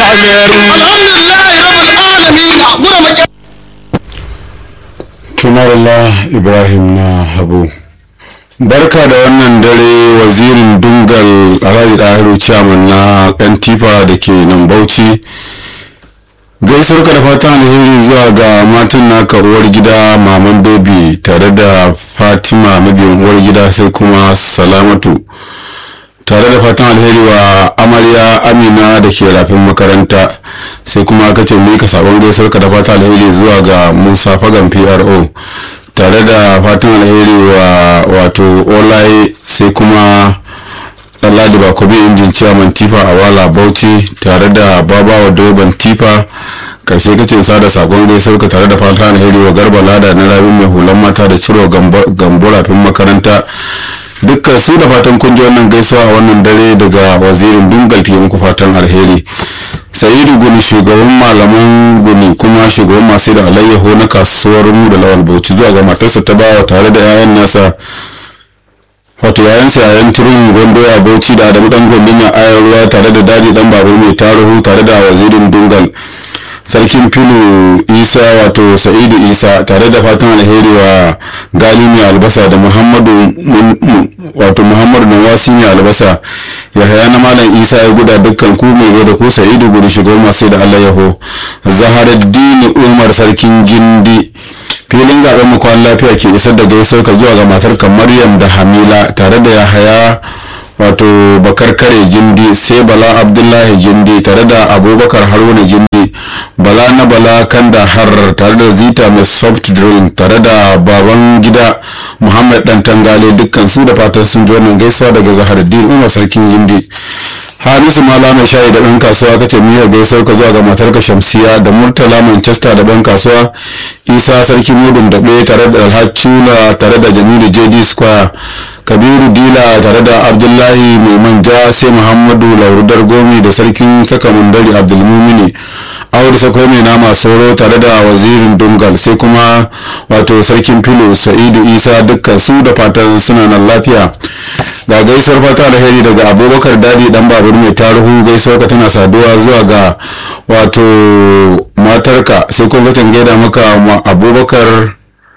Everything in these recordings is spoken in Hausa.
tunarla ibrahim na habu barka da wannan dare wazirin dungal alhaji dahiru chairman na yan tifa da ke nan bauchi gaisuwar ka da fatan alheri zuwa ga matan naka uwar gida maman baby tare da fatima mabiyan uwar gida sai kuma salamatu tare da fatan alheri wa amarya amina da ke rafin makaranta sai kuma aka ce mika sabon gaisuwar ka da fatan alheri zuwa ga musa fagan pro tare da fatan alheri wa wato olaye sai kuma lalladi bakobi injin ciyaman tifa a wala bauchi tare da babawa direban tifa karshe kace sada sakon gaisuwar ka tare da fatan alheri wa garba lada na rabin mai hulan mata da ciro gambo rafin makaranta dukkan su da fatan kun ji wannan gaisuwa a wannan dare daga wazirin dungal ke muku fatan alheri sa'idu guni shugaban malaman guni kuma shugaban masu da alayyaho na kasuwar mu da lawal bauchi zuwa ga matarsa ta bawa tare da 'ya'yan nasa wato yayansa yayan turun gondo ya bauchi da adamu dan gondon ya ayar ruwa tare da daji dan babu mai tarihu tare da wazirin dungal sarkin filu isa wato sa'idu isa tare da fatan alheri wa gali mai albasa da muhammadu wato muhammadu nawasi mai albasa ya haya na malam isa ya guda dukkan ku mai da ku sa'idu gudu shugaban masu da allah yaho zaharaddini umar sarkin gindi filin zaben mu kwan lafiya ke isar da gaisuwar ka zuwa ga matar maryam da hamila tare da yahaya wato bakar kare gindi sai bala abdullahi gindi tare da abubakar haruna gindi bala na bala kanda har tare da zita mai soft drink tare da baban gida muhammad dan tangale dukkan su da fatan sun ji wannan gaisuwa daga zaharaddin umar sarkin gindi hamisu mala mai shayi da ɗan kasuwa kace miyar gaisuwar ka zuwa ga matarka shamsiya da murtala manchester da ɗan kasuwa isa sarki mudun daɓe tare da alhacula tare da jamilu jd square kabiru dila tare da abdullahi mai manja sai muhammadu laurudar gomi da sarkin saka mundari abdulmumini awar sakwai mai nama sauro tare da wazirin dungal sai kuma wato sarkin filo sa'idu isa dukkan su da fatan suna nan lafiya ga gaisuwar fata alheri daga abubakar dadi dan babur mai tarihu gaisuwar ka tana saduwa zuwa ga wato matarka sai kuma ka gaida maka abubakar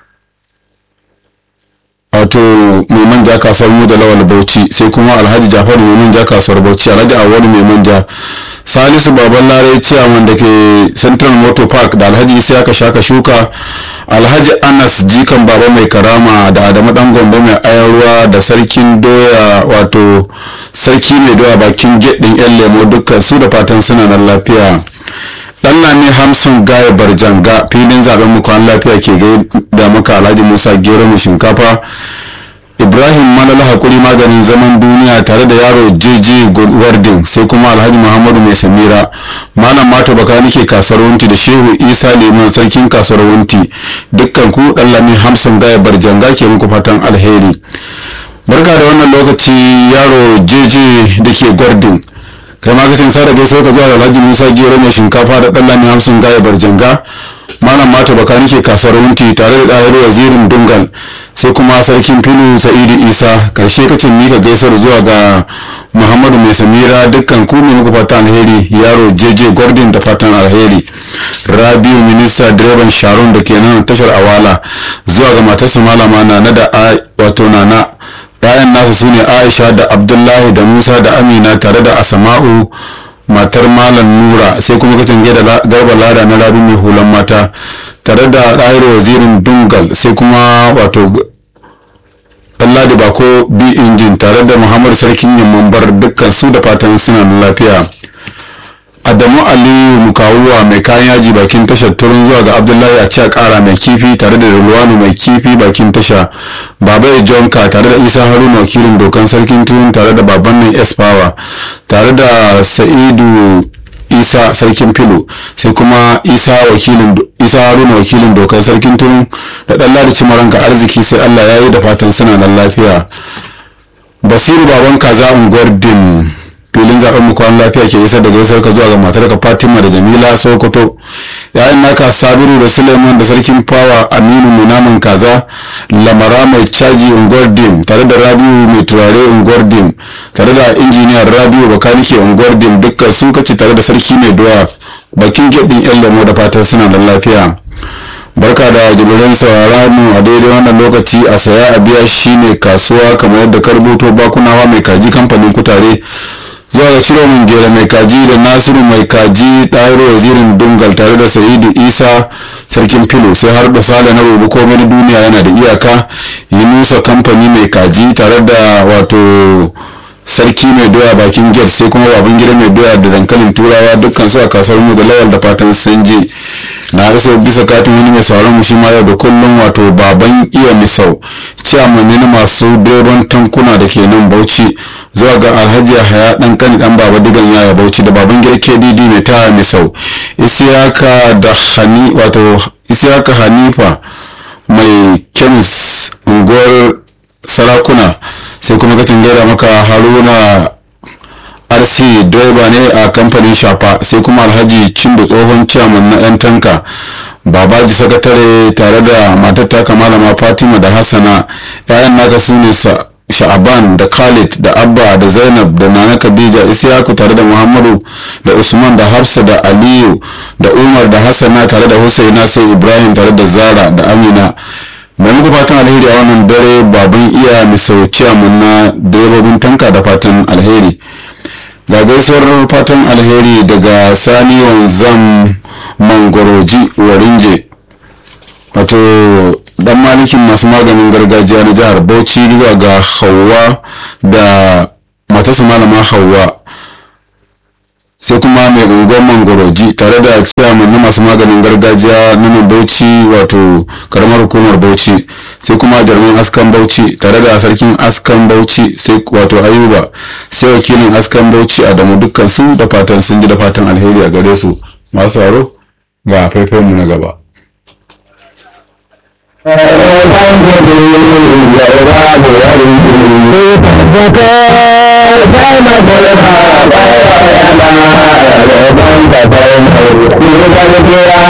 wato mai manja kasuwar mu da lawal bauchi sai kuma alhaji jafaru mai manja kasuwar bauchi alhaji awali mai manja salisu baban lare ciyaman da ke central motor park da alhaji isa aka shaka shuka alhaji anas jikan baba mai karama da adamu dan gombe mai ayarwa da sarkin doya wato sarki mai doya bakin gedin yan lemo dukkan su da fatan suna nan lafiya dan lami hamsin gaya barjanga filin zaben mu kwan lafiya ke da maka alhaji musa gero mai shinkafa ibrahim malala hakuri maganin zaman duniya tare da yaro jj wardin sai kuma alhaji muhammadu mai samira malam mata baka nake kasuwar wunti da shehu isa liman sarkin kasuwar wunti dukkan ku dan lami hamsin gaya barjanga ke muku fatan alheri barka da wannan lokaci yaro jj da ke gwardin kai ma kacin sa da gaisuwa ka zuwa da alhaji musa gero mai shinkafa da dan lami hamsin gaya barjanga malam mata baka nake kasuwar wunti tare da ɗayar wazirin dungal sai kuma sarkin filu sa'idu isa karshe kacin mika gaisuwar zuwa ga muhammadu mai samira dukkan ku ne muku fatan alheri yaro jeje gordon da fatan alheri rabiu minista direban sharon da ke nan tashar awala zuwa ga matarsa malama na da wato nana yayan nasa su ne aisha da abdullahi da musa da amina tare da asama'u matar malam nura sai kuma kacin da garba lada na rabi mai hulan mata tare da ɗahir wazirin dungal sai kuma wato ladi bako b injin tare da muhammadu sarkin yamman bar dukkan su da fatan suna lafiya adamu aliyu mukawuwa mai kayan yaji bakin tashar turun zuwa ga abdullahi a ciya kara mai kifi tare da rulwanu mai kifi bakin tasha baba ya jonka tare da isa haruna wakilin dokan sarkin turun tare da baban nan s power tare da sa'idu isa sarkin filo sai kuma isa wakilin isa haruna wakilin dokan sarkin turun da dan ladi cimaranka arziki sai allah ya yi da fatan suna nan lafiya basiru baban kaza unguwar din filin zaben mu kwan lafiya ke isar da gaisar ka zuwa ga matar ka Fatima da Jamila Sokoto yayin naka Sabiru da Suleiman da sarkin fawa Aminu mai naman kaza lamara mai caji unguwar dim tare da Rabiu mai turare unguwar dim tare da injiniyar Rabiu bakanike unguwar dim dukkan su kace tare da sarki mai doya bakin gedin yan lemo da fatan suna da lafiya barka da jimirin saurara mu a daidai wannan lokaci a saya a biya shine kasuwa kamar yadda ka rubuto bakunawa mai kaji kamfanin kutare zuwa ga ciro min gera mai kaji da nasiru mai kaji ɗayaro wazirin dungal tare da sa'idu isa sarkin filo sai har da sale na rubu komai na duniya yana da iyaka yi nusa kamfani mai kaji tare da wato sarki mai doya bakin gate sai kuma baban gida mai doya da dankalin turawa dukkan su a kasuwar mu da lawal da fatan sun je na iso bisa katin wani mai sauran mu shi ma yau da kullum wato baban iya misau ciyaman ne na masu direban tankuna da ke nan bauchi zuwa ga alhaji haya dan kani dan baba digan yaya bauchi da baban gida kdd mai taya misau isiyaka da hani wato isiyaka hanifa mai kemis unguwar sarakuna sai kuma katin gaida maka haruna rc direba ne a kamfanin shafa sai kuma alhaji cindo tsohon ciyaman na 'yan tanka babaji sakatare tare da matar taka malama fatima da hassana 'ya'yan naka su ne sha'aban da khalid da abba da zainab da nana khadija isiyaku tare da muhammadu da usman da hafsa da aliyu da umar da hassana tare da husaina sai ibrahim tare da zara da amina mai muku fatan alheri a wannan dare baban iya misau ciyaman na direbobin tanka da fatan alheri ga gaisuwar fatan alheri daga sani wanzam mangoroji warinje wato dan malikin masu maganin gargajiya na jihar bauchi zuwa ga hawa da matasa malama hawa sai kuma mai unguwar mangoroji tare da chairman na masu maganin gargajiya na nan bauchi wato karamar hukumar bauchi sai kuma jarman askan bauchi tare da sarkin askan bauchi sai wato ayuba sai wakilin askan bauchi adamu dukkan su da fatan sun ji da fatan alheri a gare su masu haro ga faifayen mu na gaba Thank you.